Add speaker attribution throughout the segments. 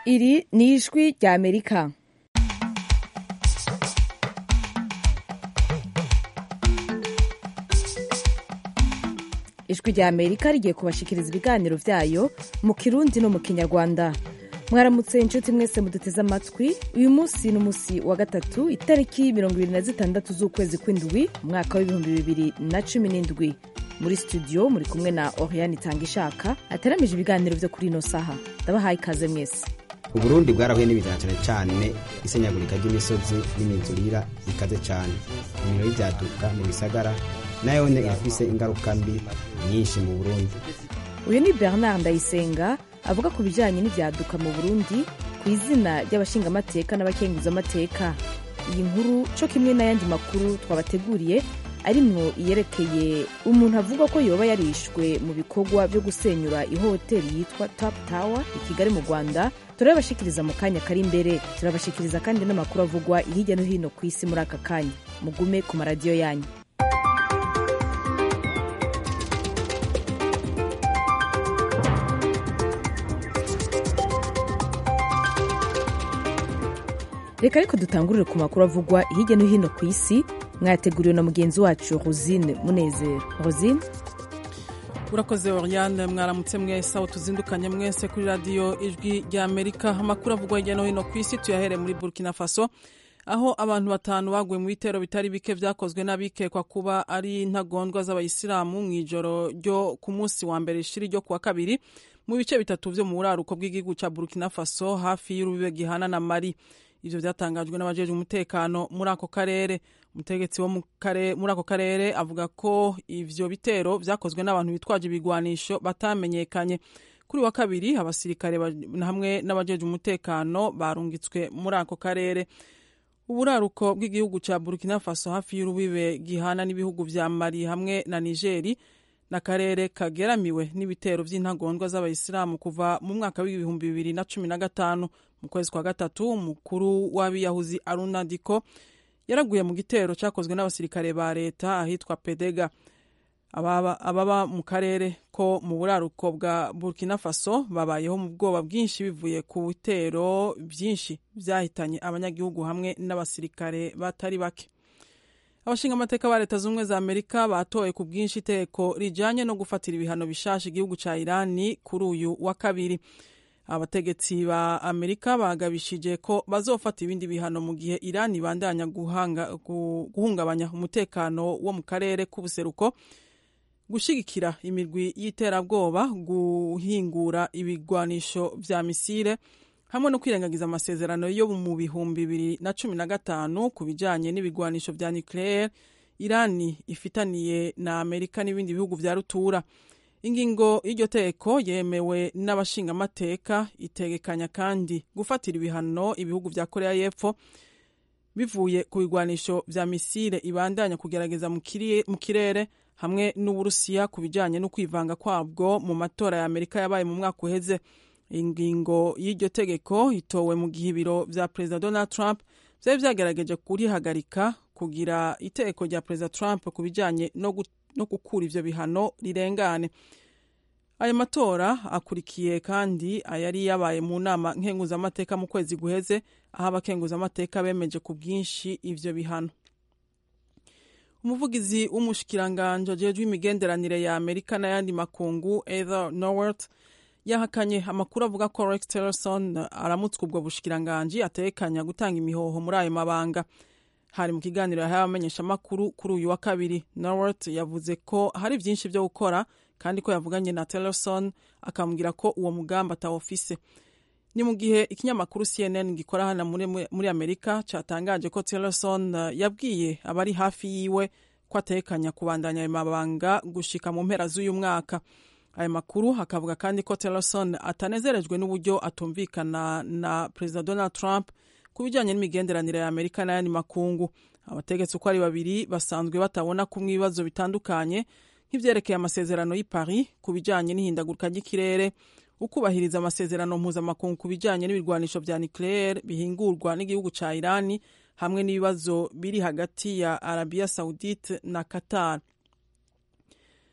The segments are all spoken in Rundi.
Speaker 1: iri ni ijwi rya amerika ijwi rya amerika rigiye kubashikiriza ibiganiro vyayo mu kirundi no mu kinyarwanda mwaramutse inshuti mwese muduteze amatwi uyu munsi ni umunsi wa gatatu itariki mirongo ibiri na zitandatu z'ukwezi kw'indwi umwaka w'ibihumbi bibiri na cumi n'indwi muri studio muri kumwe na oriane itangishaka ateramije ibiganiro vyo kuri ino saha ndabahaye ikaze mwese
Speaker 2: uburundi bwarahuye n'ibizana cyane cyane isenyagurika ry'imisozi n'imizurira ikaze cyane imiriro y'ibyaduka mu bisagara nayo ne irafise ingaruka mbi nyinshi mu burundi
Speaker 1: uyu ni bernard ndayisenga avuga ku bijanye n'ivyaduka mu burundi ku izina ry'abashingamateka n'abakenguzamateka iyi nkuru co kimwe n'ayandi makuru twabateguriye arimwo iyerekeye umuntu avuga ko yoba yarishwe mu bikorwa vyo gusenyura ihoteli yitwa top tower i kigali mu rwanda turabashikiriza mu kanya kari imbere turabashikiriza kandi n'amakuru avugwa hirya no hino ku isi muri aka kanya mugume ku maradiyo yanyu reka ariko dutangurire ku makuru avugwa hirya no hino ku isi mwayateguriwe na mugenzi wacu rosine munezero rosine
Speaker 3: urakoze oriane mwaramutse mwese aho tuzindukanye mwese kuri radiyo ijwi rya amerika amakuru avugwa hirya no hino ku isi tuyahere muri burkina faso aho abantu batanu baguye mu bitero bitari bike vyakozwe n'abikekwa kuba ari intagondwa z'abayisilamu mu ijoro ryo ku munsi wa mbere ishiri ryo kuwa kabiri mu bice bitatu vyo mu buraruko bw'igihugu ca burkina faso hafi y'urubibe gihana na mari ivyo vyatangajwe n'abajejwe umutekano muri ako karere umutegetsi wo muri ako karere avuga ko ivyo bitero vyakozwe n'abantu bitwaje ibigwanisho batamenyekanye kuri wa kabiri abasirikare hamwe n'abajejwe umutekano barungitswe muri ako karere uburaruko bw'igihugu ca burkina faso hafi y'urubibe gihana n'ibihugu vya mali hamwe na nigeri n'akarere kageramiwe n'ibitero vy'intagondwa z'abayisilamu kuva mu mwaka w'ibihumbi bibiri na cumi na gatanu mu kwezi kwa gatatu umukuru w'abiyahuzi aruna diko yaraguye mu gitero cyakozwe n'abasirikare ba leta ahitwa pedega ababa mu karere ko mu buraruko bwa burkina faso babayeho mu bwoba bwinshi bivuye ku bitero byinshi byahitanye abanyagihugu hamwe n'abasirikare batari bake abashinga amateka ba leta z'ubumwe za amerika batoye ku bwinshi iteko rijanye no gufatira ibihano bishasha igihugu ca irani kuri uyu wa kabiri abategetsi ba amerika bagabishije ko bazofata ibindi bihano mu gihe irani ibandanya guhungabanya umutekano wo mu karere k'ubuseruko gushigikira imirwi y'iterabwoba guhingura ibigwanisho vya misile hamwe no kwirengagiza amasezerano yo mu bihumbi bibiri na cumi na gatanu ku bijanye n'ibigwanisho vya nucleaire irani ifitaniye na amerika n'ibindi bihugu vya rutura ingingo y'iryo teko yemewe n'abashingamateka itegekanya kandi gufatira ibihano ibihugu vya korea y'epfo bivuye ku bigwanisho vya misile ibandanya kugerageza mu kirere hamwe n'uburusiya ku bijanye no kwivanga kwabwo mu matora ya amerika yabaye mu mwaka uheze ingingo y'iryo tegeko itowe mu gihe ibiro vya perezida donald trump vyari vyagerageje kurihagarika kugira itegeko rya perezida trump ku bijanye no, no gukura ivyo bihano rirengane ayo matora akurikiye kandi ayari yabaye mu nama nkenguzamateka mu kwezi guheze aho abakenguzamateka bemeje ku bwinshi ivyo bihano umuvugizi w'umushikiranganji ajejwe imigenderanire ya amerika n'ayandi makungu ether norworth yahakanye amakuru avuga ko rex tillerson aramutswe ubwo bushikiranganji atekanya gutanga imihoho muri ayo mabanga hari mu kiganiro yahaye abamenyeshamakuru kuri uyu wa kabiri norworth yavuze ko hari byinshi byo gukora kandi ko yavuganye na tillerson akamubwira ko uwo mugambi atawufise ni mu gihe ikinyamakuru cnn gikora hano muri, muri amerika cyatangaje ko tillerson yabwiye abari hafi yiwe ko atekanya kubandanya ayo mabanga gushika mu mpera z'uyu mwaka aya makuru akavuga kandi ko tillerson atanezerejwe n'uburyo atumvikana na perezida donald trump ku bijyanye n'imigenderanire ya amerika n'ayandi makungu abategetsi uko ari babiri basanzwe batabona kumwe ibibazo bitandukanye nk'ivyerekeye amasezerano y'i paris ku bijyanye n'ihindagurika ry'ikirere ukubahiriza amasezerano mpuzamakungu ku bijyanye n'ibirwanisho vya nucleaire bihingurwa n'igihugu ca irani hamwe n'ibibazo biri hagati ya arabia saudite na qatar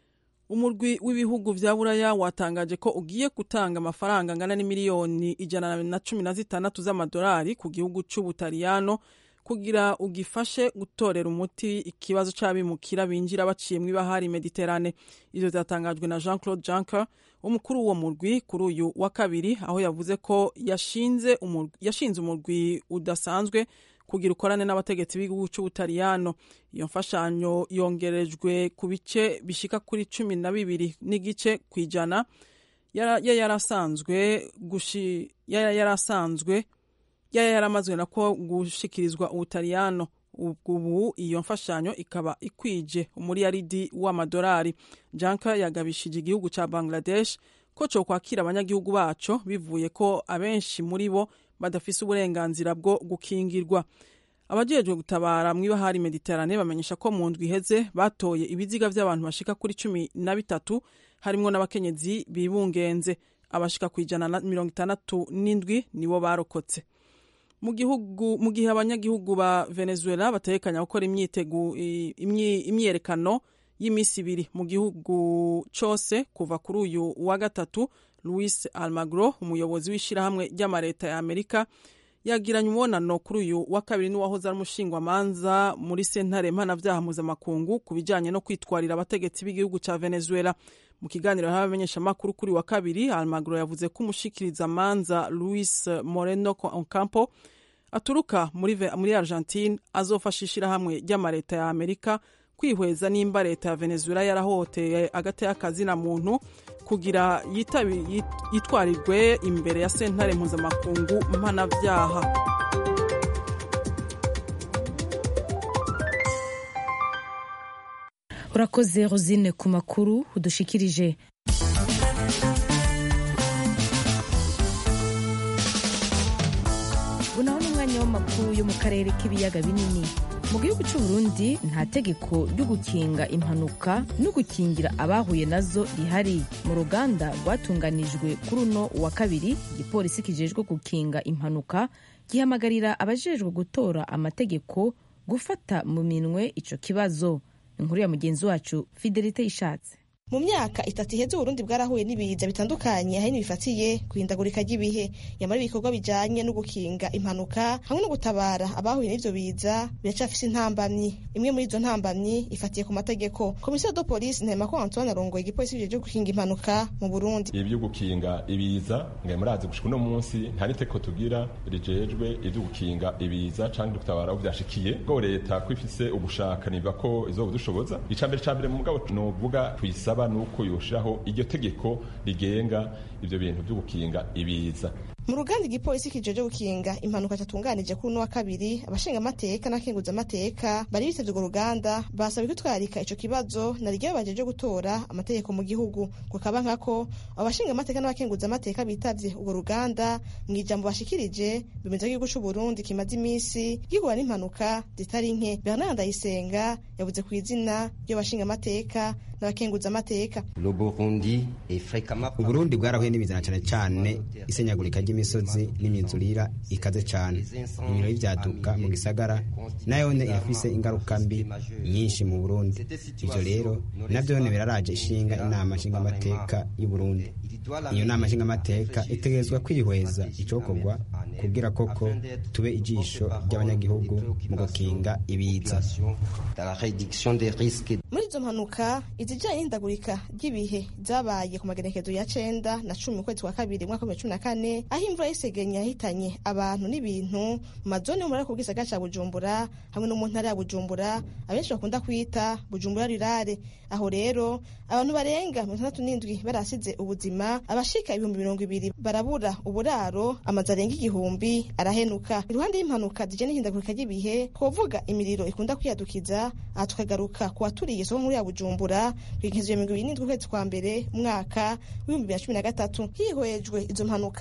Speaker 3: umurwi w'ibihugu vya buraya watangaje ko ugiye gutanga amafaranga angana n'imiliyoni ijana na cumi na zitandatu z'amadolari ku gihugu c'ubutaliyano kugira ugifashe gutorera umuti ikibazo c'abimukira binjira baciye mw'ibahari mediterane ivyo vyatangajwe na jean claude juncker umukuru w'uwo murwi kuri uyu wa kabiri aho yavuze ko yashinze umurwi, yashinze umurwi udasanzwe kugira ukorane n'abategetsi b'igihugu c'ubutaliyano iyo mfashanyo yongerejwe ku bice bishika kuri cumi na bibiri n'igice kw'ijana yari yarasanzwe yari yarasanzwe yari yaramazwe nako gushikirizwa ubutaliyano ubu iyo mfashanyo ikaba ikwije umuriyaridi w'amadolari janka yagabishije igihugu ca bangladesh ko co kwakira abanyagihugu baco bivuye ko abenshi muri bo badafise uburenganzira bwo gukingirwa abajejwe gutabara mw'ibahari mediterane bamenyesha ko mu ndwi iheze batoye ibiziga vy'abantu bashika kuri cumi na bitatu harimwo n'abakenyezi bibungenze abashika ku ijana na mirongo itandatu n'indwi nibo barokotse mu gihugu mu gihe abanyagihugu ba venezuela batekanya gukora imyiyerekano y'iminsi ibiri mu gihugu cose kuva kuri uyu wa gatatu louis almagro umuyobozi w'ishirahamwe ry'amareta ya amerika yagiranye umubonano kuri uyu wa kabiri n'uwahoze ari umushingwamanza muri sentare mpanavyaha mpuzamakungu ku bijanye no kwitwarira abategetsi b'igihugu ca venezuela mu kiganiro n'abamenyeshamakuru kuri wa kabiri almagro yavuze ko umushikirizamanza louis moreno ocampo aturuka muri, muri argentine azofasha ishirahamwe ry'amareta ya amerika kwihweza nimba leta ya venezuela yarahoteye agati y'akazina muntu kugira yitwarirwe imbere ya sentare mpuzamakungu mpanavyaha
Speaker 1: urakoze rosine ku makuru udushikirije unaho n'umwanya w'amakuru yo mu karere k'ibiyaga binini mu gihugu cy'u Burundi nta tegeko ryo gukinga impanuka no gukingira abahuye nazo rihari mu ruganda rwatunganijwe kuri uno wa kabiri igipolisi kijejwe gukinga impanuka gihamagarira abajejwe gutora amategeko gufata mu minwe ico kibazo inkuru ya mugenzi wacu fidelite ishatse
Speaker 4: mu myaka itatu iheze uburundi bwarahuye n'ibiza bitandukanye ahanini bifatiye guhindagurika ry'ibihe nyamara ibikorwa bijanye no gukinga impanuka hamwe no gutabara abahuye n'ivyo biza biracafise intambamyi imwe muri izo ntambamyi ifatiye ku mategeko komisiyo do polisi ntema ko antoine arongoye igipolisi bijeje gukinga impanuka mu burundi
Speaker 5: ibyo gukinga ibiza ngaye murazi gushika uno munsi nta niteko tugira rijejwe ivyo gukinga ibiza canke gutabara aho vyashikiye bwo leta ko ifise ubushaka niba ko izobudushoboza icambere cambere mu mugabo novuga tuyisaba nuko yoshiraho iryo tegeko rigenga ivyo bintu vyo gukinga ibiza
Speaker 4: mu ruganda igipolisi kijeje gukinga impanuka catunganije kuri uno wa kabiri abashinga amateka n'akenguza amateka bari bitavye urwo ruganda basaba kwitwarika ico kibazo na ryo bajeje gutora amategeko mu gihugu kukaba nkako abashinga amateka n'abakenguza amateka bitavye urwo ruganda mu ijambo bashikirije bemeza ko igihugu c'uburundi kimaze imisi gihura n'impanuka zitari nke bernard ndayisenga yavuze ku izina ry'abashinga amateka n'abakenguza amateka
Speaker 2: uburundi bwarahuye n'ibizana cane cane isenyagurika ry'imisozi n'imyuzurira ikaze cane imiro y'ivyaduka mu gisagara nayone irafise ingaruka mbi nyinshi mu burundi ivyo rero navyone biraraje ishinga inama nshingamateka y'uburundi iyo nama nshingamateka itegerezwa kwihweza icokorwa kugira koko tube ijisho ry'abanyagihugu mu gukinga ibiza
Speaker 4: muri izo mpanuka izijanye n'ihindagurika ry'ibihe zabaye ku magenekezo ya cenda na cumi mu kwezi kwa kabiri mwaka wa cumi na kane aho imvura y'isegenya yahitanye abantu n'ibintu mu mazone yo muri ako gisagara ca bujumbura hamwe no mu ntara ya bujumbura abenshi bakunda kwita bujumbura rirare aho rero abantu barenga mirongo itandatu n'indwi barasize ubuzima abashika ibihumbi mirongo ibiri barabura uburaro amazu arenga igihumbi arahenuka iruhande y'impanuka zijanye n'ihindagurika ry'ibihe twovuga imiriro ikunda kwiyadukiza aha tukagaruka ku waturiye isoko nkuru ya bujumbura kw'igenekezo ya mirongo ibiri n'indwi ukwezi kwa mbere umwaka w'ibihumbi bibiri na cumi na gatatu hihwejwe izo mpanuka n'ibikorwa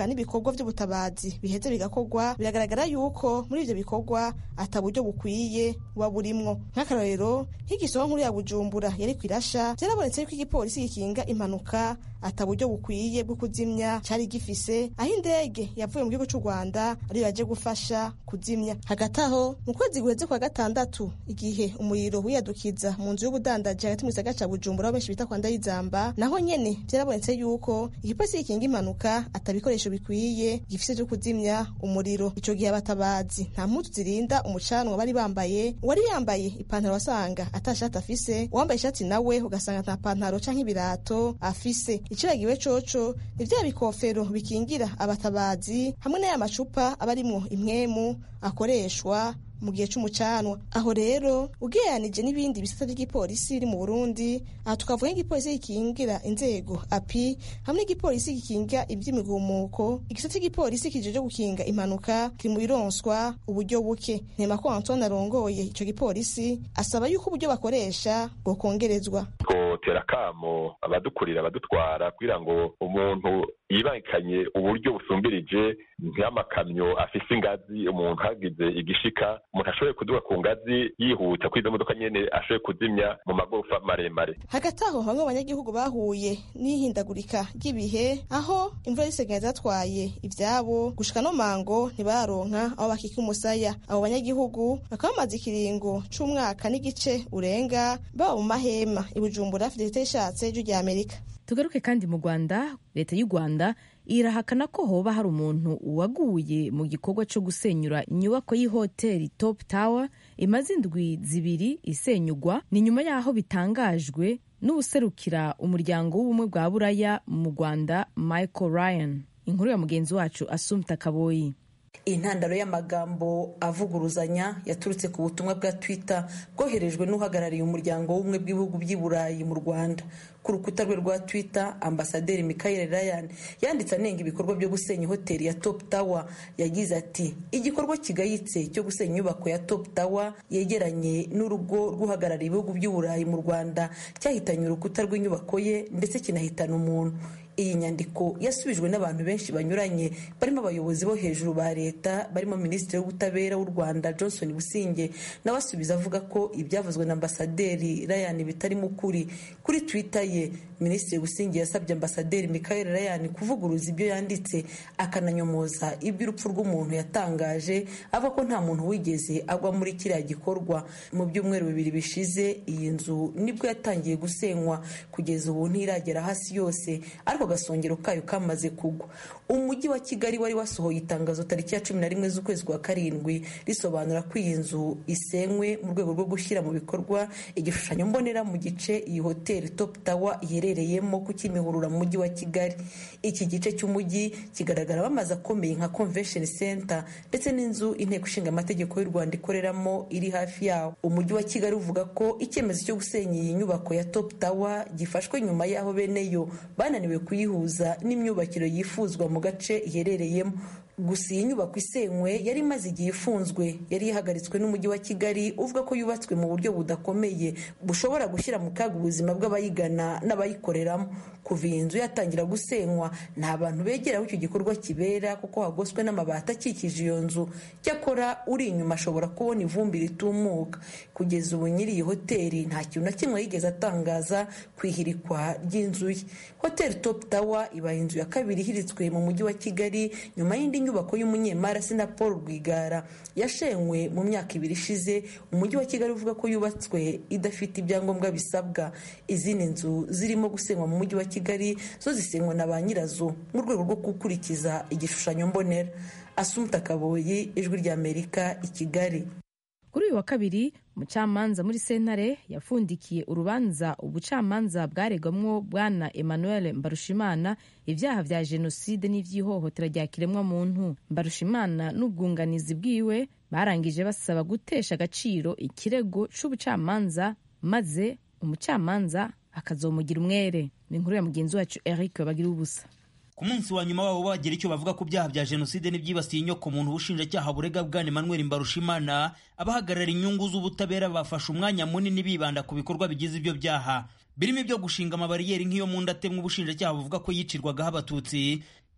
Speaker 4: ibikorwa by'ubutabazi biheze bigakorwa biragaragara yuko muri ivyo bikorwa ata buryo bukwiye buba burimwo nk'akarorero nk'igisoro nkuru ya bujumbura yari kwirasha vyarabonetse yuko igipolisi gikinga impanuka ata buryo bukwiye bwo kuzimya cari gifise aho indege yavuye mu gihugu c'u rwanda ariyo yaje gufasha kuzimya hagati aho mu kwezi guheze kwa gatandatu igihe umuriro wiyadukiza mu nzu y'ubudandaji hagati mu gisagara ca bujumbura aho benshi bita kwa ndayizamba naho nyene vyarabonetse yuko igipolisi gikinga impanuka ata bikoresho bikwiye gifise vyo kuzimya umuriro ico gihe abatabazi nta mpuzu zirinda umucanwa bari bambaye uwari yambaye ipantaro wasanga ata shati afise uwambaye ishati nawe ugasanga nta pantaro canke ibirato afise iciragiwe coco ni vya bikofero bikingira abatabazi hamwe n'aya macupa aba arimwo imwemu akoreshwa mu gihe c'umucanwa aho rero ugereranije n'ibindi bisata vy'igipolisi biri mu burundi aha tukavuga nk'igipolisi gikingira inzego api hamwe n'igipolisi gikinga ivy'imigumuko igisata cy'igipolisi kijeje gukinga impanuka kiri mu bironswa uburyo buke ntema ko antoine arongoye ico gipolisi asaba yuko uburyo bakoresha bwokongerezwa
Speaker 5: twotera kamo abadukurira abadutwara kugira ngo umuntu yibangikanye uburyo busumbirije nk'amakamyo afise ingazi umuntu hagize igishika umuntu ashoboye kuduga ku ngazi yihuta kuri izo modoka nyene ashoboye kuzimya mu magorofa maremare
Speaker 4: hagati aho bamwe mu banyagihugu bahuye n'ihindagurika ry'ibihe aho imvura y'isegenya zatwaye ivyabo gushika no mango ntibaronka aho bakika umusaya abo banyagihugu bakaba bamaze ikiringo c'umwaka n'igice urenga baba mu mahema ibujumbura fidelite ishatse ijwi rya amerika
Speaker 1: tugaruke kandi mu rwanda leta y'u rwanda irahakana ko hoba hari umuntu waguye mu gikorwa cyo gusenyura inyubako y'ihoteli top tower imaze indwi zibiri isenyugwa ni nyuma y'aho bitangajwe n'ubuserukira umuryango w'ubumwe bwa buraya mu rwanda michael ryan inkuru ya mugenzi wacu asumta kaboyi
Speaker 6: intandaro y'amagambo avuguruzanya yaturutse ku butumwa bwa twitter bwoherejwe n'uhagarariye umuryango w'ubumwe bw'ibihugu by'i burayi mu rwanda ku rukuta rwe rwa twitter ambasaderi michael ryan yanditse anenga ibikorwa byo gusenya hoteli ya top tower yagize ati igikorwa kigayitse cyo gusenya inyubako ya top tower yegeranye n'urugo rw'uhagarariye ibihugu by'i burayi mu rwanda cyahitanye urukuta rw'inyubako ye ndetse kinahitana umuntu iyi nyandiko yasubijwe n'abantu benshi banyuranye barimo abayobozi bo hejuru ba leta barimo minisitiri w'ubutabera w'u rwanda johnson businge nawe asubiza avuga ko ibyavuzwe na ambasaderi ryan bitarimo ukuri kuri twitter ye minisitiri businge yasabye ambasaderi michael ryan kuvuguruza ibyo yanditse akananyomoza iby'urupfu rw'umuntu yatangaje avuga ko nta muntu wigeze agwa muri kiriya gikorwa mu byumweru bibiri bishize iyi nzu nibwo yatangiye gusenywa kugeza ubu ntiragera hasi yose ariko agasongero kayo kamaze kugwa umujyi wa kigali wari wasohoye itangazo tariki ya cumi na rimwe z'ukwezi kwa karindwi risobanura ko iyi nzu isenywe mu rwego rwo gushyira mu bikorwa igishushanyo mbonera mu gice iyi hoteli top tower iherereyemo ku kimihurura mu mujyi wa kigali iki gice cy'umujyi kigaragara amazu akomeye nka convention center ndetse n'inzu inteko ishinga amategeko y'u rwanda ikoreramo iri hafi yawo umujyi wa kigali uvuga ko icyemezo cyo gusenya iyi nyubako ya top tower gifashwe nyuma y'aho bene yo bananiwe kuyihuza n'imyubakiro yifuzwa mu gace iherereyemo gusa iyi nyubako isenywe yari imaze igihe ifunzwe yari ihagaritswe n'umujyi wa kigali uvuga ko yubatswe mu buryo budakomeye bushobora gushyira mu kaga ubuzima bw'abayigana n'abayikoreramo kuva iyi nzu yatangira gusenywa nta bantu begera aho icyo gikorwa kibera kuko hagoswe n'amabati akikije iyo nzu cyakora uri inyuma ashobora kubona ivumbi ritumuka kugeza ubu nyiri iyi hoteli nta kintu na kimwe yigeze atangaza ku ihirikwa ry'inzu ye hoteli top tower ibaye inzu ya kabiri ihiritswe mu mujyi wa kigali nyuma y'indi nyubako y'umunyemari na paul rwigara yashenywe mu myaka ibiri ishize umujyi wa kigali uvuga ko yubatswe idafite ibyangombwa bisabwa izindi nzu zirimo gusenywa mu mujyi wa kigali zo zisenywa na ba nyirazo mu rwego rwo gukurikiza igishushanyo mbonera asumta kaboyi ijwi ry'amerika i kigali
Speaker 1: kuri uyu wa kabiri umucamanza muri sentare yafundikiye urubanza ubucamanza bwaregwamwo bwana emmanuel mbarushimana ibyaha vya jenoside n'ivy'ihohotera rya kiremwamuntu mbarushimana n'ubwunganizi bwiwe barangije basaba gutesha agaciro ikirego c'ubucamanza maze umucamanza akazomugira umwere ni inkuru ya mugenzi wacu eric bagira ubusa
Speaker 7: ku munsi wa nyuma wabo bagira icyo bavuga ku byaha bya jenoside n'ibyibasiye inyoko muntu ubushinjacyaha burega bwana emmanuel mbarushimana abahagarara inyungu z'ubutabera bafashe umwanya munini bibanda ku bikorwa bigize ibyo byaha birimo ibyo gushinga amabariyeri nk'iyo mu ndatemwa ubushinjacyaha buvuga ko yicirwagaho abatutsi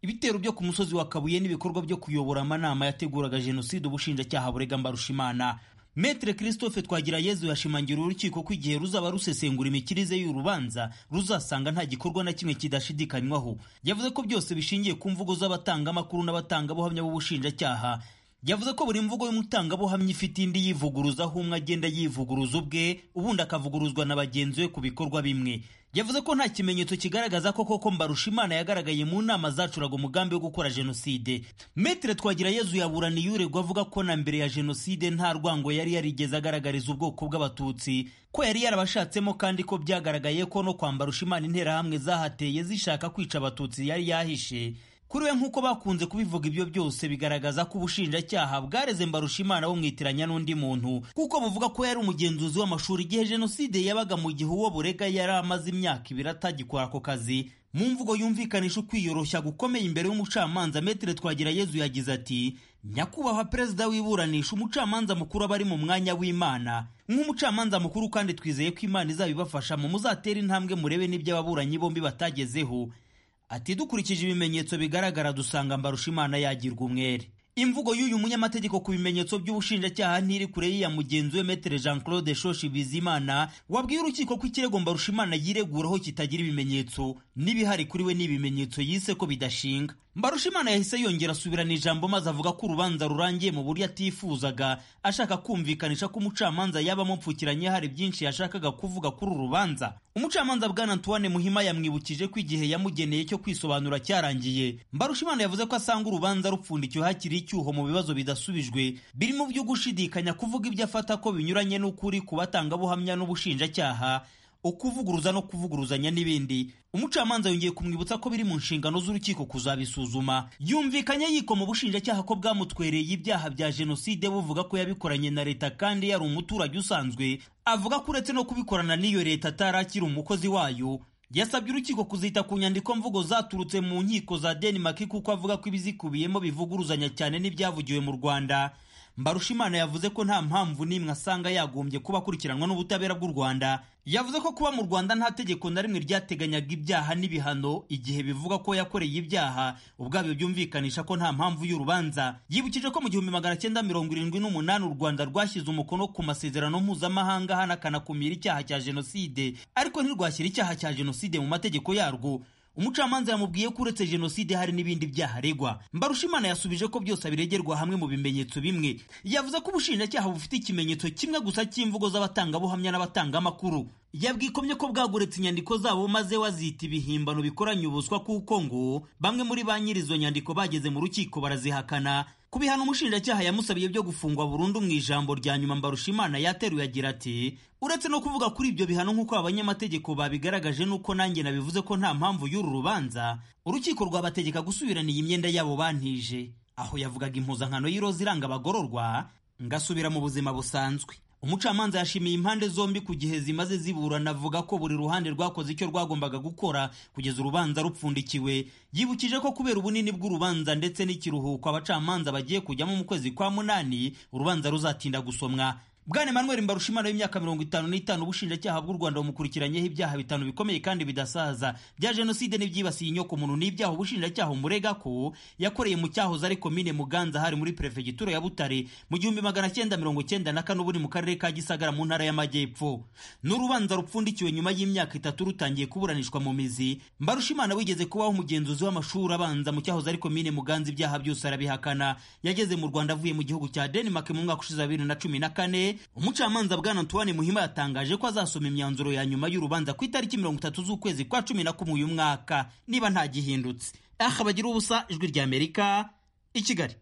Speaker 7: ibitero byo ku musozi wa kabuye n'ibikorwa byo kuyobora amanama yateguraga jenoside ubushinjacyaha burega mbarushimana Metre Christophe Twagirayezu yashimangira urukiko ko igihe ruzaba rusesengura imikirize y'urubanza ruzasanga nta gikorwa na kimwe kidashidikanywaho yavuze ko byose bishingiye ku mvugo z'abatangamakuru n'abatangabuhamya b'ubushinjacyaha yavuze ko buri mvugo y'umutangabuhamya ifite indi yivuguruza aho umwe agenda yivuguruza ubwe ubundi akavuguruzwa na bagenzi be ku bikorwa bimwe yavuze ko nta kimenyetso kigaragaza ko koko mbarushimana yagaragaye mu nama zacuraga umugambi wo gukora jenoside metere twagirayezu yaburaniye uregwa avuga ko na mbere ya jenoside nta rwango yari yarigeze agaragariza ubwoko bw'abatutsi ko yari yarabashatsemo kandi ko byagaragaye ko no kwa mbarushimana interahamwe zahateye zishaka kwica abatutsi yari yahishe kuri we nk'uko bakunze kubivuga ibyo byose bigaragaza ko ubushinjacyaha bwareze mbarushimana bumwitiranya n'undi muntu kuko buvuga ko yari umugenzuzi w'amashuri igihe jenoside yabaga mu gihe uwo burega yari amaze imyaka ibiri atagikora ako kazi mu mvugo yumvikanisha ukwiyoroshya gukomeye imbere y'umucamanza metere twagirayezu yagize ati nyakubahwa perezida w'iburanisha umucamanza mukuru aba ari mu mwanya w'imana nk'umucamanza mukuru kandi twizeye ko imana izabibafasha mu muzatera intambwe murebe n'ibyo ababuranyi bombi batagezeho ati dukurikije ibimenyetso bigaragara dusanga mbarushimana yagirwa umwere imvugo y'uyu munyamategeko ku bimenyetso by'ubushinjacyaha ntiri kure y'iya mugenzi we metere jean claude shoshi bizimana wabwiye urukiko ko ikirego mbarushimana yireguraho kitagira ibimenyetso n'ibihari kuri we n'ibimenyetso yise ko bidashinga mbarushimana yahise yongera asubirana ijambo maze avuga ko urubanza rurangiye mu buryo atifuzaga ashaka kumvikanisha ko umucamanza yaba amupfukiranye hari byinshi yashakaga kuvuga kuri uru rubanza umucamanza bwana antoine muhima yamwibukije ko igihe yamugeneye cyo kwisobanura cyarangiye mbarushimana yavuze ko asanga urubanza rupfundikiwe hakiri icyuho mu bibazo bidasubijwe birimo byo gushidikanya kuvuga ibyo afata ko binyuranye n'ukuri ku batangabuhamya n'ubushinjacyaha ukuvuguruza no kuvuguruzanya n'ibindi umucamanza yongeye kumwibutsa ko biri mu nshingano z'urukiko kuzabisuzuma yumvikanye yiko mu bushinjacyaha ko bwamutwereye ibyaha bya jenoside buvuga ko yabikoranye na leta kandi yari umuturage usanzwe avuga ko uretse no kubikorana n'iyo leta atarakiri umukozi wayo yasabye urukiko kuzita ku nyandiko mvugo zaturutse mu nkiko za denmark kuko avuga ko ibizikubiyemo bivuguruzanya cyane n'ibyavugiwe mu rwanda mbarushimana yavuze ko nta mpamvu n'imwe asanga yagombye kuba akurikiranwa n'ubutabera bw'u rwanda yavuze ko kuba mu rwanda nta tegeko na rimwe ryateganyaga ibyaha n'ibihano igihe bivuga ko yakoreye ibyaha ubwabyo byumvikanisha ko nta mpamvu y'urubanza yibukije ko mu gihumbi magana cyenda mirongo irindwi n'umunani u rwanda rwashyize umukono ku masezerano mpuzamahanga hanakanakumira icyaha cya jenoside ariko ntirwashyira icyaha cya jenoside mu mategeko yarwo umucamanza yamubwiye ko uretse jenoside hari n'ibindi byaha aregwa mbarushimana yasubije ko byose abiregerwa hamwe mu bimenyetso bimwe yavuze ko ubushinjacyaha bufite ikimenyetso kimwe gusa cy'imvugo z'abatangabuhamya n'abatangamakuru yabwikomye ko bwaguretse inyandiko zabo maze wazita ibihimbano bikoranye ubuswa kuko ngo bamwe muri ba nyiri izo nyandiko bageze mu rukiko barazihakana ku bihano umushinjacyaha yamusabiye byo gufungwa burundu mu ijambo rya nyuma mbarushimana yateruye agira ati uretse no kuvuga kuri ibyo bihano nk'uko abanyamategeko babigaragaje n'uko nanjye nabivuze ko nta mpamvu y'uru rubanza urukiko rwabategeka gusubirana iyi myenda yabo bantije aho yavugaga impuzankano y'iroza iranga abagororwa ngasubira mu buzima busanzwe umucamanza yashimiye impande zombi ku gihe zimaze ziburana avuga ko buri ruhande rwakoze icyo rwagombaga gukora kugeza urubanza rupfundikiwe yibukije ko kubera ubunini bw'urubanza ndetse n'ikiruhuko abacamanza bagiye kujyamo mu kwezi kwa munani urubanza ruzatinda gusomwa bwana emmanuel mbarushimana w'imyaka mirongo itanu n'itanu ubushinjacyaha bw'u rwanda bumukurikiranyeho ibyaha bitanu bikomeye kandi bidasaza bya jenoside n'ibyibasiye inyoko muntu n'ibyaha ubushinjacyaha umurega ko yakoreye mu cyahoze ari komine muganza hari muri perefegitura ya butare mu gihumbi magana cyenda mirongo cyenda na kane ubu ni mu karere ka gisagara mu ntara y'amajyepfo n'urubanza rupfundikiwe nyuma y'imyaka itatu rutangiye kuburanishwa mu mizi mbarushimana wigeze kubaho umugenzuzi w'amashuri abanza mu cyahoze ari komine muganza ibyaha byose arabihakana yageze mu rwanda avuye mu gihugu cya denmark mu mwaka ushize wa bibiri na cumi na kane umucamanza bwana antoine muhima yatangaje ko azasoma imyanzuro ya nyuma y'urubanza ku itariki mirongo itatu z'ukwezi kwa cumi na kumwe uyu mwaka niba nta gihindutse aha bagira ubusa ijwi rya amerika i kigali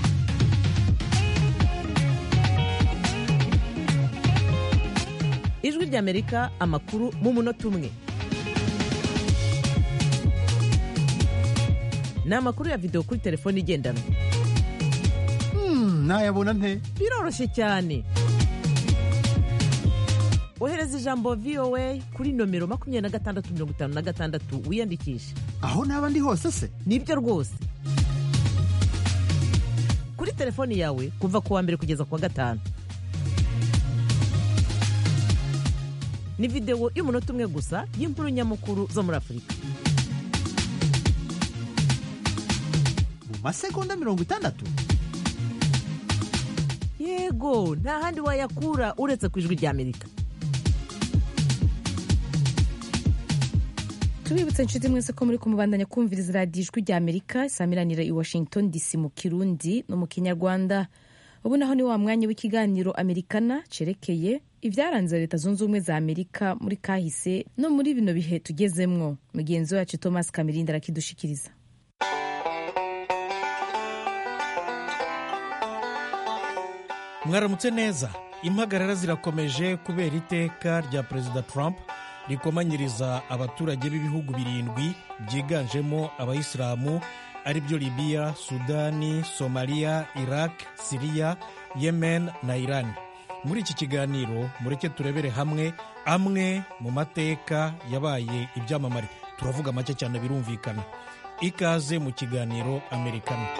Speaker 8: ijwi rya amerika amakuru mu munota umwe ni amakuru ya videwo kuri telefone igendanwa
Speaker 9: nayabona nte
Speaker 8: biroroshye cyane ohereza ijambo voa kuri nomero makumyabiri na gatandatu mirongo itanu na gatandatu wiyandikishe
Speaker 9: aho naba ndi hose se
Speaker 8: nibyo rwose kuri telefoni yawe kuva ku wa mbere kugeza ku wa gatanu ni videwo y'umunota umwe gusa y'inkuru nyamukuru zo muri afurika
Speaker 9: masegonda mirongo itandatu
Speaker 8: yego nta handi wayakura uretse ku ijwi ry'amerika
Speaker 1: tubibutse inshuti mwese ko muri kumubandanya kumviriza radiyo ijwi rya amerika isamiranira i washington dc mu kirundi no mu kinyarwanda ubu naho ni wa mwanya w'ikiganiro amerikana cerekeye ibyaranze leta zunze ubumwe za amerika muri kahise no muri bino bihe tugezemwo mugenzi wacu thomas kamirindi arakidushikiriza
Speaker 10: mwaramutse neza impagarara zirakomeje kubera iteka rya perezida trump rikomanyiriza abaturage b'ibihugu birindwi byiganjemo abayisilamu ari byo libiya sudani somaliya iraq siriya yemen na iran muri iki kiganiro mureke turebere hamwe amwe mu mateka yabaye ibyamamare turavuga make cyane birumvikana ikaze mu kiganiro amerikana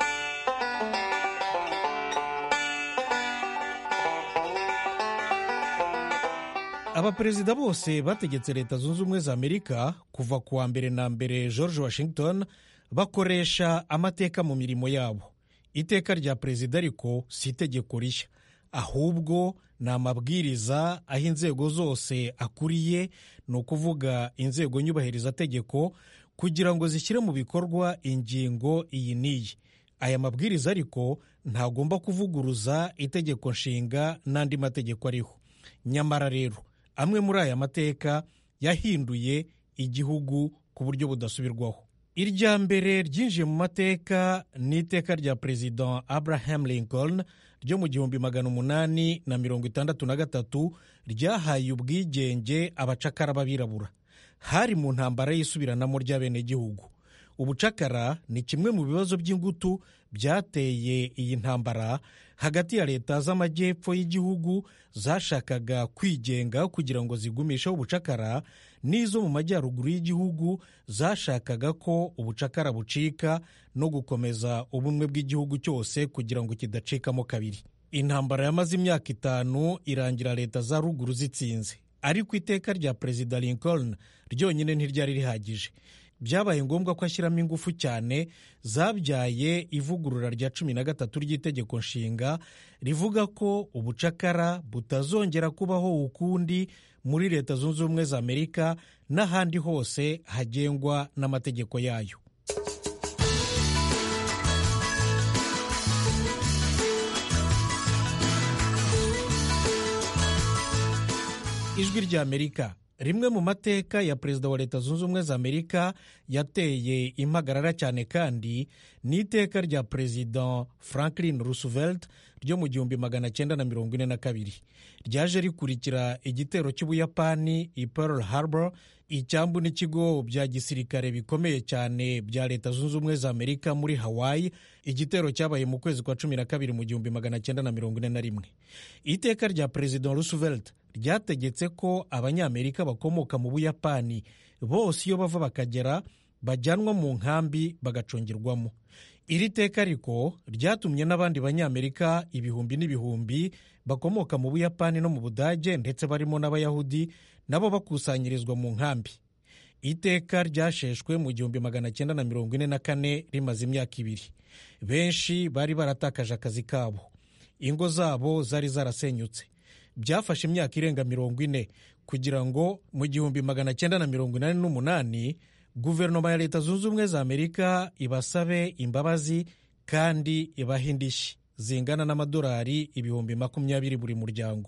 Speaker 10: abaperezida bose bategetse leta zunze ubumwe za amerika kuva ku wa mbere na mbere george washington bakoresha amateka mu mirimo yabo iteka rya perezida ariko si itegeko rishya ahubwo ni amabwiriza aho inzego zose akuriye ni ukuvuga inzego nyubahirizategeko kugira ngo zishyire mu bikorwa ingingo iyi n'iyi aya mabwiriza ariko ntagomba kuvuguruza itegeko nshinga n'andi mategeko ariho nyamara rero amwe muri aya mateka yahinduye igihugu ku buryo budasubirwaho irya mbere ryinjiye mu mateka ni iteka rya perezida abraham lincoln ryo mu gihumbi magana umunani na mirongo itandatu na gatatu ryahaye ubwigenge abacakara b'abirabura hari mu ntambara y'isubiranamo ry'abenegihugu ubucakara ni kimwe mu bibazo by'ingutu byateye iyi ntambara hagati ya leta z'amajyepfo y'igihugu zashakaga kwigenga kugira ngo zigumisheho ubucakara n'izo mu majyaruguru y'igihugu zashakaga ko ubucakara bucika no gukomeza ubumwe bw'igihugu cyose kugira ngo kidacikamo kabiri intambara yamaze imyaka itanu irangira leta za ruguru zitsinze ariko iteka rya perezida lincoln ryonyine ntiryari rihagije byabaye ngombwa ko ashyiramo ingufu cyane zabyaye ivugurura rya cumi na gatatu ry'itegeko nshinga rivuga ko ubucakara butazongera kubaho ukundi muri leta zunze ubumwe za amerika n'ahandi hose hagengwa n'amategeko yayo ijwi rya amerika rimwe mu mateka ya perezida wa leta zunze ubumwe za amerika yateye impagarara cyane kandi ni iteka rya perezida franklin roosevelt ryo mu gihumbi magana cyenda na mirongo ine na kabiri ryaje rikurikira igitero cy'ubuyapani i pearl harbor icyambu n'ikigo bya gisirikare bikomeye cyane bya leta zunze ubumwe za amerika muri hawaii igitero cyabaye mu kwezi kwa cumi na kabiri mu gihumbi magana cyenda na mirongo ine na rimwe iteka rya perezida roosevelt ryategetse ko abanyamerika bakomoka mu buyapani bose iyo bava bakagera bajyanwa mu nkambi bagacungirwamo iri teka ariko ryatumye n'abandi banyamerika ibihumbi n'ibihumbi bakomoka mu buyapani no mu budage ndetse barimo n'abayahudi nabo bakusanyirizwa mu nkambi iteka ryasheshwe mu gihumbi magana cyenda na mirongo ine na kane rimaze imyaka ibiri benshi bari baratakaje akazi kabo ingo zabo zari zarasenyutse byafashe imyaka irenga mirongo ine kugira ngo mu gihumbi magana cyenda na mirongo inani n'umunani guverinoma ya leta zunze ubumwe za amerika ibasabe imbabazi kandi ibahe indishyi zingana n'amadolari ibihumbi makumyabiri buri muryango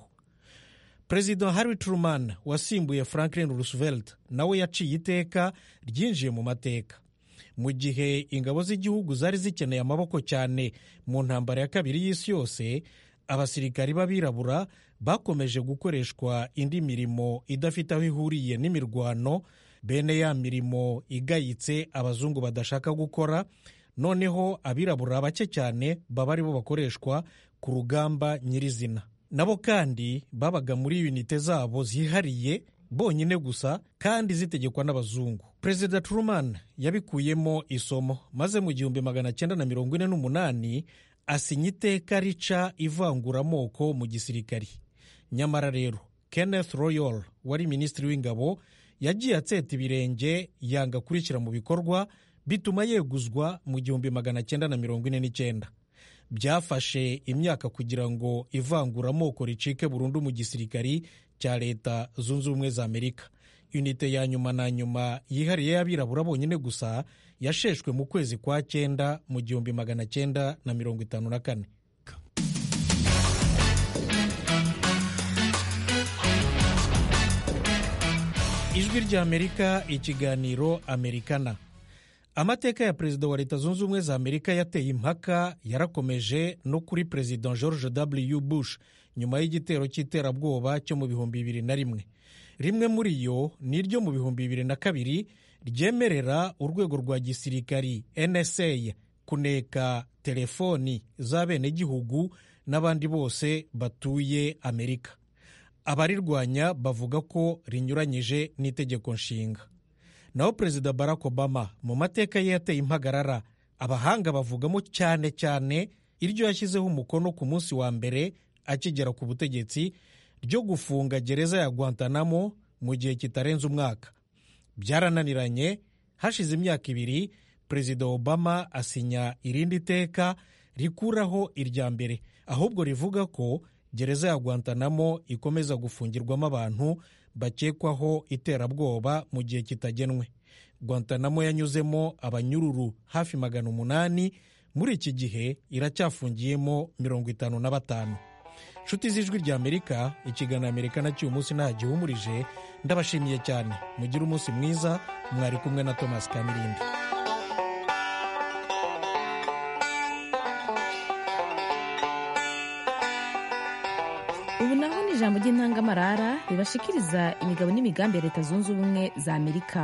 Speaker 10: perezida harry truman wasimbuye franklin roosevelt nawe yaciye iteka ryinjiye mu mateka mu gihe ingabo z'igihugu zari zikeneye amaboko cyane mu ntambara ya kabiri y'isi yose abasirikari b'abirabura bakomeje gukoreshwa indi mirimo idafite aho ihuriye n'imirwano bene ya mirimo igayitse abazungu badashaka gukora noneho abirabura bake cyane baba aribo bakoreshwa ku rugamba nyirizina nabo kandi babaga muri yunite zabo zihariye bonyine gusa kandi zitegekwa n'abazungu perezida truman yabikuyemo isomo maze mu gihumbi magana cyenda na mirongo ine n'umunani asinya iteka rica ivanguramoko mu gisirikari nyamara rero kenneth royal wari minisitiri w'ingabo yagiye atseta ibirenge yanga kurishyira mu bikorwa bituma yeguzwa mu gihumbi magana cyenda na mirongo ine n'icyenda byafashe imyaka kugira ngo ivanguramoko ricike burundu mu gisirikari cya leta zunze ubumwe za amerika unite ya nyuma na nyuma yihariye y'abirabura bonyine gusa yasheshwe mu kwezi kwa cyenda mu gihumbi magana cyenda na mirongo itanu na kane ijwi ry'amerika ikiganiro amerikana amateka ya perezida wa leta zunze ubumwe za amerika yateye impaka yarakomeje no kuri perezida george w bush nyuma y'igitero cy'iterabwoba cyo mu bihumbi bibiri na rimwe rimwe muri yo ni iryo mu bihumbi bibiri na kabiri ryemerera urwego rwa gisirikari nsa kuneka telefoni z'abenegihugu n'abandi bose batuye amerika abarirwanya bavuga ko rinyuranyije n'itegeko nshinga naho perezida barack obama mu mateka ye yateye impagarara abahanga bavugamo cyane cyane iryo yashyizeho umukono ku munsi wa mbere akigera ku butegetsi ryo gufunga gereza ya guantanamo mu gihe kitarenze umwaka byarananiranye hashize imyaka ibiri perezida obama asinya irindi teka rikuraho irya mbere ahubwo rivuga ko gereza ya guantanamo ikomeza gufungirwamo abantu bakekwaho iterabwoba mu gihe kitagenwe guantanamo yanyuzemo abanyururu hafi magana umunani muri iki gihe iracyafungiyemo mirongo itanu na batanu nshuti z'ijwi rya amerika ikiganiro amerika na cy'uyu munsi nta gihumurije ndabashimiye cyane mugire umunsi mwiza mwari kumwe na thomas kamirindi
Speaker 1: ubu naho ni ijambo ry'intangamarara ribashikiriza imigabo n'imigambi ya leta zunze ubumwe za amerika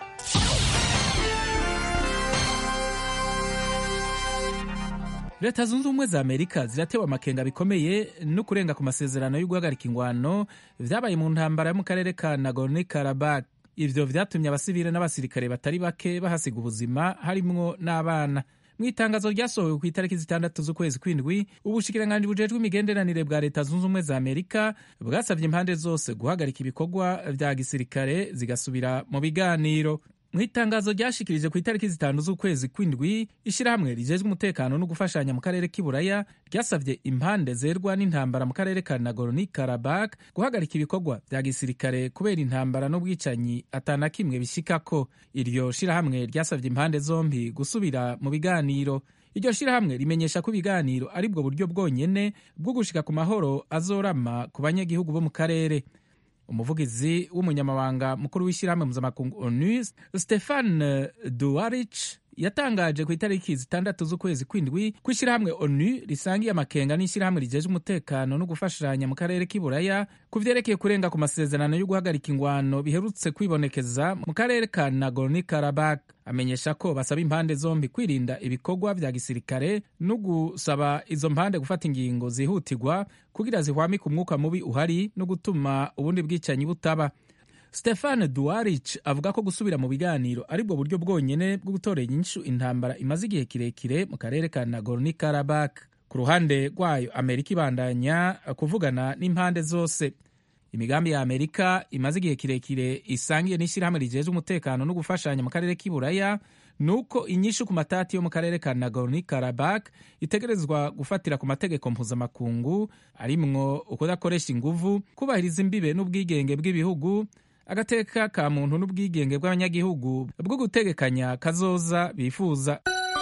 Speaker 11: leta zunze ubumwe za amerika ziratewe amakenga bikomeye no kurenga ku masezerano yo guhagarika ingwano vyabaye mu ntambara yo mu karere ka nagorno karabak ivyo vyatumye abasivile n'abasirikare batari bake bahasiga ubuzima harimwo n'abana mu itangazo ryasohowe ku itariki zitandatu z'ukwezi kw'indwi ubushikiranganji bujejwe imigenderanire bwa leta zunze ubumwe za amerika bwasabye impande zose guhagarika ibikorwa vya gisirikare zigasubira mu biganiro mu itangazo ryashikirije ku itariki zitanu z'ukwezi kw'indwi ishyirahamwe rijejwe umutekano no gufashanya mu karere k'iburaya ryasabye impande zerwa n'intambara mu karere ka nagorno karabak guhagarika ibikorwa vya gisirikare kubera intambara n'ubwicanyi atana kimwe bishikako iryo shirahamwe ryasabye impande zombi gusubira mu biganiro iryo shirahamwe rimenyesha ko ibiganiro ari bwo buryo bwonyene bwo gushika ku mahoro azorama ku banyagihugu bo mu karere umuvugizi w'umunyamabanga mukuru w'ishyirahamwe mpuzamakungu onu stefan duwarich yatangaje ku itariki zitandatu z'ukwezi kw'indwi ko ishyirahamwe onu risangiye amakenga n'ishyirahamwe rijeje umutekano no gufashanya mu karere k'iburaya ku vyerekeye kurenga ku masezerano yo guhagarika ingwano biherutse kwibonekeza mu karere ka nagorno karabak amenyesha ko basaba impande zombi kwirinda ibikorwa vya gisirikare no gusaba izo mpande gufata ingingo zihutirwa kugira zihwamike umwuka mubi uhari no gutuma ubundi bwicanyi butaba stefan duwarich avuga ko gusubira mu biganiro ari bwo buryo bwonyene bwo gutorera inyishu intambara imaze igihe kirekire mu karere ka nagorno karabak ku ruhande rwayo amerika ibandanya kuvugana n'impande zose imigambi ya amerika imaze igihe kirekire isangiye n'ishyirahamwe rijejwe umutekano no gufashanya mu karere k'iburaya ni uko inyishu ku matati yo mu karere ka nagorno karabak itegerezwa gufatira ku mategeko mpuzamakungu arimwo ukudakoresha inguvu kubahiriza imbibe n'ubwigenge bw'ibihugu agateka ka muntu n'ubwigenge bw'abanyagihugu bwo gutegekanya kazoza bifuza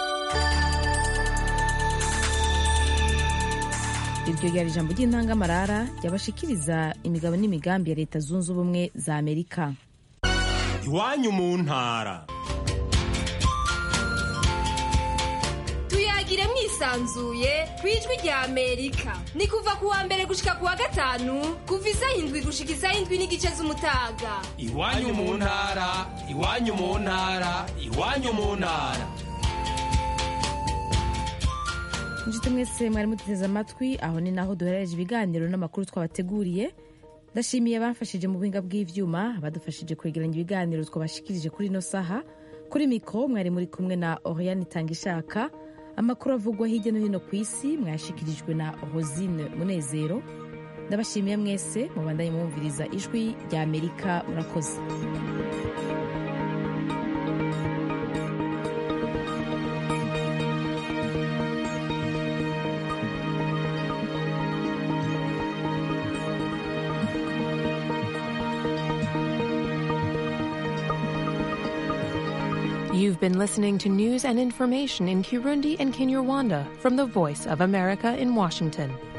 Speaker 1: iryo ryari ijambo ry'intangamarara ryabashikiriza imigabo n'imigambi ya leta zunze ubumwe za amerika
Speaker 12: iwanyu mu ntara
Speaker 13: tuyagire mwisanzuye ku ijwi rya amerika ni kuva ku wa mbere gushika ku wa gatanu kuva isaha indwi gushika isaha indwi n'igice z'umutaga
Speaker 12: iwanyu mu ntara iwanyu mu ntara iwanyu mu ntara
Speaker 1: inshuti mwese mwari muteze amatwi aho ni naho duherereje ibiganiro n'amakuru twabateguriye ndashimiye abafashije mu buhinga bw'ivyuma badufashije kwegeranya ibiganiro twabashikirije kuri ino saha kuri mikoro mwari muri kumwe na oriane itangishaka amakuru avugwa hirya no hino ku isi mwayashikirijwe na rosine munezero ndabashimiye mwese mubandanye mwumviriza ijwi rya amerika murakoze
Speaker 14: You've been listening to news and information in Kirundi and Kinyarwanda from the Voice of America in Washington.